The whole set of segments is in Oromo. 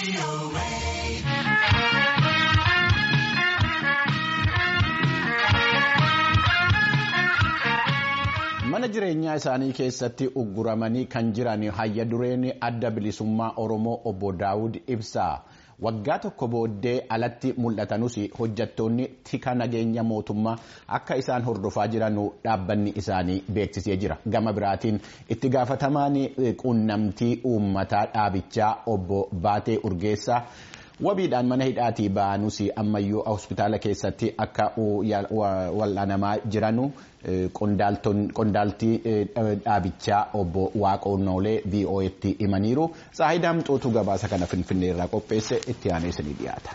mana jireenyaa isaanii keessatti ugguramanii kan jiran hayya dureen adda bilisummaa oromoo obbo daawud ibsaa waggaa tokko booddee alatti mul'atanus hojjattoonni tika nageenya mootummaa akka isaan hordofaa jiran dhaabbanni isaanii beeksisee jira gama biraatiin itti gaafatamaan quunnamtii uummataa dhaabichaa obbo baatee urgeessaa. wabiidhaan mana hidhaatii ba'anus ammayyuu hospitaala keessatti akka wal'aanamaa jiranu qondaaltii dhaabichaa obbo Waaqonnoolee VOA'tti himaniiru saayidaam xootuu gabaasa kana finfinnee irraa qopheesse itti aanee isinii dhiyaata.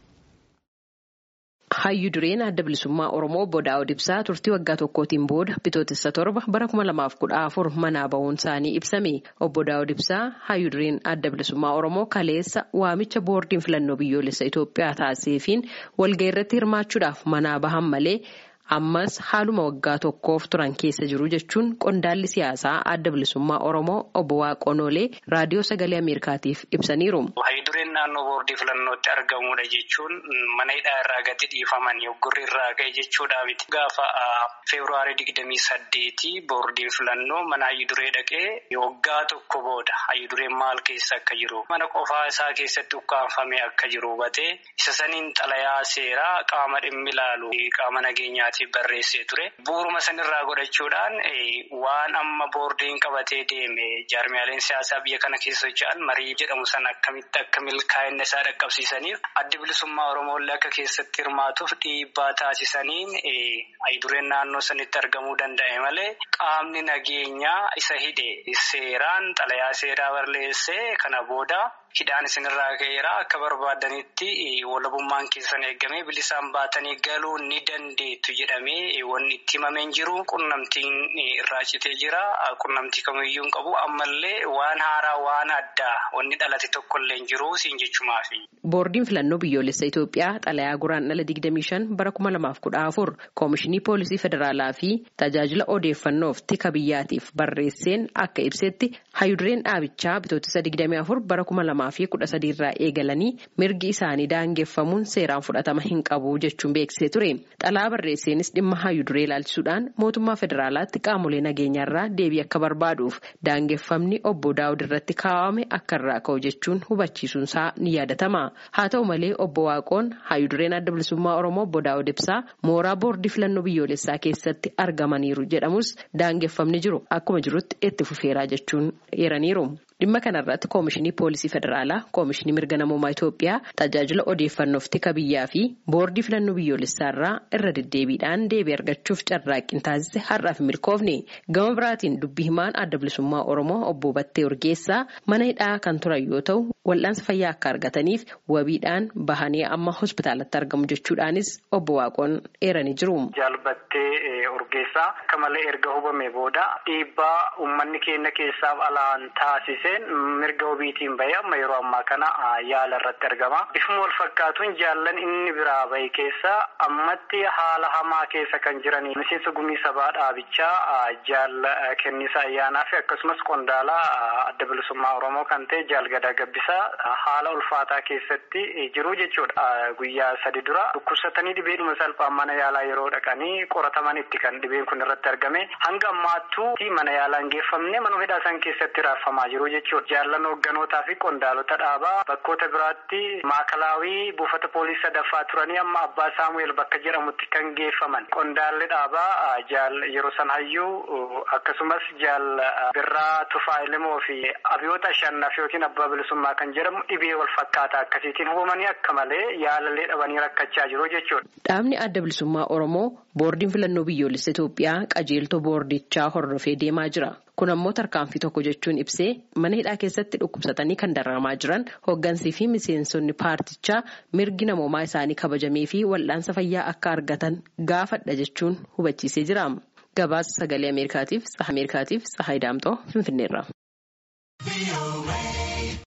Hayyu dureen adda bilisummaa Oromoo obbo Daawud Ibsaa turtii waggaa tokkootiin booda bitootessa torba bara kuma lamaaf kudha afur manaa bahuun isaanii ibsame. Obbo Daawud Ibsaa hayyu dureen adda bilisummaa Oromoo kaleessa waamicha boordiin filannoo biyyoolessa Itoophiyaa taasiseefiin walga'ii irratti hirmaachuudhaaf manaa bahan malee ammas haaluma waggaa tokkoof turan keessa jiru jechuun qondaalli siyaasaa adda bilisummaa Oromoo obbo Waaqonnoolee raadiyoo sagalee Ameerikaatiif ibsaniiru. Hayyu dureen naannoo boordii filannootti argamudha jechuun mana hidhaa irraa gadi dhiifaman yoggurri irraa ga'e jechuudha miti. Gaafa feebruaarii digdamii saddeetii boordiin filannoo mana hayyu duree dhaqee waggaa tokko booda hayyu dureen maal keessa akka jiru mana qofaa isaa keessatti ukkaanfamee akka jiru hubatee isa saniin xalayaa seeraa qaama dhimmi ilaalu qaama nageenyaati. barreessee ture bu'uuruma sanirraa godhachuudhaan waan amma boordiin qabatee deeme jaarmiyaaleen siyaasaa biyya kana keessa socho'an marii jedhamu sana akkamitti akka milkaa'ina isaa dhaqqabsiisaniif adda bilisummaa oromoolle akka keessatti hirmaatuuf dhiibbaa taasisaniin hayidureen naannoo sanitti argamuu danda'e malee qaamni nageenyaa isa hidhe seeraan xalayaa seeraa barreessee kana booda. Hidhaan isinirraa ka'eera akka barbaadanitti walabummaan keessan eegamee bilisaan baatanii galuu ni dandeettu jedhamee wanni itti himamee hin jiru. Qunnamtiin irraa citee jira. Qunnamtii kamiyyuu hin qabu. Ammallee waan haaraa waan addaa wanni dhalate tokkollee hin jiru siin jechumaafi. Boordiin filannoo biyyoolessa Itoophiyaa xalayaa guraandhala 25 bara 2014 Koomishinii Poolisii Federaalaa fi tajaajila odeeffannoof tika biyyaatiif barreesseen akka ibsetti hayudureen dhaabichaa bitootessa 24 bara 2013 irraa eegalanii mirgi isaanii daangeffamuun seeraan fudhatama hin qabu jechuun beeksisee ture. Xalayaa barreesseenis dhimma hayuduree ilaalchisuudhaan mootummaa federaalaatti qaamolee nageenyaarraa deebii akka barbaaduuf daangeffamni obbo Daawud irratti kaawwame akka irraa ka'u jechuun hubachiisuunsaa ni yaadatama. Haa ta'u malee obbo Waaqoon hayudureen adda bilisummaa Oromoo obbo Daawud Ibsaa mooraa boordii filannoo biyyoolessaa keessatti argamaniiru jedhamus daangeffamni jiru akkuma jirutti itti fufeeraa jechuun eeraniiru. Dhimma kanarratti Koomishinii Poolisii Federaalaa, Koomishinii Mirga Namummaa Itoophiyaa, tajaajila odeeffannoof tika biyyaa fi boordii filannoo biyyoolessaarraa irra deddeebiidhaan deebii argachuuf carraaqqii taasise har'aaf hin milkoofne. Gama biraatiin dubbii himaan adda bilisummaa Oromoo obbo Battee Urgeessaa mana hidhaa kan turan yoo ta'u, wal'aansa fayyaa akka argataniif wabiidhaan bahanii amma hospitaalatti argamu jechuudhaanis obbo Waaqoon eeranii jiru. Jaalbattee Urgeessaa akka malee erga hubame booda dhiibbaa uummanni keenya keessaaf alaan taasise. mirga wabiitiin bahee amma yeroo ammaa kana yaala irratti argama. Bifuma wal fakkaatuun jaallan inni biraa bahe keessa ammatti haala hamaa keessa kan jiranii miseensa gumii sabaa dhaabichaa jaal kennisa ayyaanaa fi akkasumas qondaala adda bilisummaa Oromoo kan ta'e jaal gadaa gabbisaa haala ulfaataa keessatti jiru jechuudha. Guyyaa sadi dura dhukkubsatanii dhibeedhuma salphaan mana yaalaa yeroo dhaqanii qoratamanitti kan dhibeen kun irratti argame hanga ammaattuu mana yaalaan geeffamne manuma hidhaa san keessatti raaffamaa jiru jechuudha. Jaallan hoogganotaa fi qondaalota dhaabaa bakkoota biraatti maakalaawii buufata poolisii sadaffaa turanii amma abbaa saamu'eel bakka jedhamutti kan geeffaman. Qondaalli dhaabaa jaal yeroo san hayyuu akkasumas jaal birraa tufaa ilimoo fi abiyoota ashannaf yookiin abbaa bilisummaa kan jedhamu dhibee wal fakkaataa akkasiitiin hubamanii akka malee yaalallee dhabanii rakkachaa jiru jechuudha. Dhaabni adda bilisummaa Oromoo boordiin filannoo biyyoolessa Itoophiyaa qajeeltoo boordichaa hordofee deemaa jira. Kun ammoo tarkaanfii tokko jechuun ibsee mana hidhaa keessatti dhukkubsatanii kan dararamaa jiran hooggansii fi miseensonni paartichaa mirgi namoomaa isaanii kabajamee fi wal'aansa fayyaa akka argatan gaafadha jechuun hubachiisee jira. Gabaasa sagalee Ameerikaatiif Tsaha Ameerikaatiif Tsahaay Daamxoo Finfinneerra.